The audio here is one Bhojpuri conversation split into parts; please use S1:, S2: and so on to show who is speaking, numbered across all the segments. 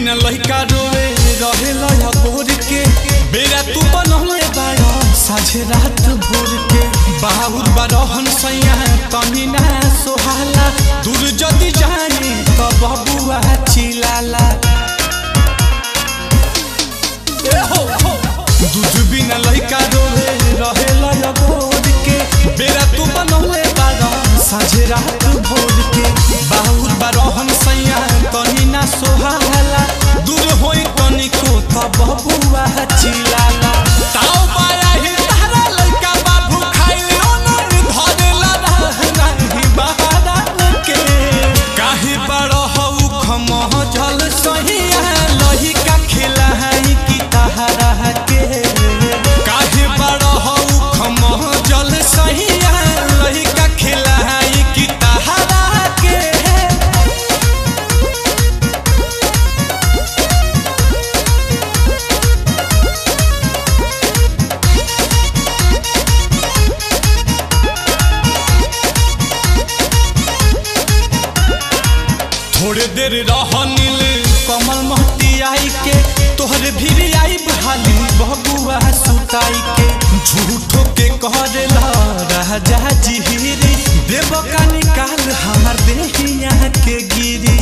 S1: बिना लइका रोए रहे लया भोर के बेरा तू बनले बाड़ा साझे रात भोर के बाहुर बारहन सैया तनी ना सोहाला दूर जदी जाने त बबुआ चिलाला ए हो हो दूध बिना लइका रोए रहे लया भोर के बेरा तू बनले बाड़ा साझे रात भोर के बाहुर बारहन सैया तनी ना सोहाला दूर होई तनिको त बबुआ चिलाला ताऊ बाया ही तारा लइका बाबू खाइले ओनर धरेला नाही बहारा के काहे बड़ हऊ खमह जल सहिया लहिका खिलाई की तहरा के काहे बड़ हऊ खमह जल सहिया लहिका खिलाई की तहरा के थोड़े देर रह नील कमल महती आई के तोहरे भीड़ आई बहाली बबुआ सुताई के झूठो के कहला राजा जिहिरी देव का निकाल हमार देहिया के गिरी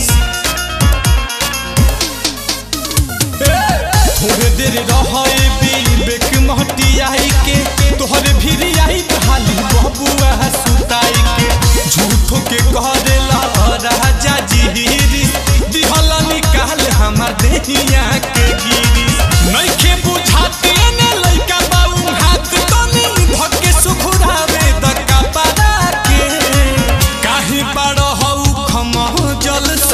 S1: थोड़े देर रहे विवेक महती आई के तोहरे भीड़ आई बहाली बबुआ सुताई के झूठो के कहला राजा जिहिरी दिहल निकाल हमार देहिया के गिरी नइखे बुझाते ने लइका बाऊ हाथ तनी धके सुखुरावे द कपड़ा के काहे बड़ हऊ खमह जल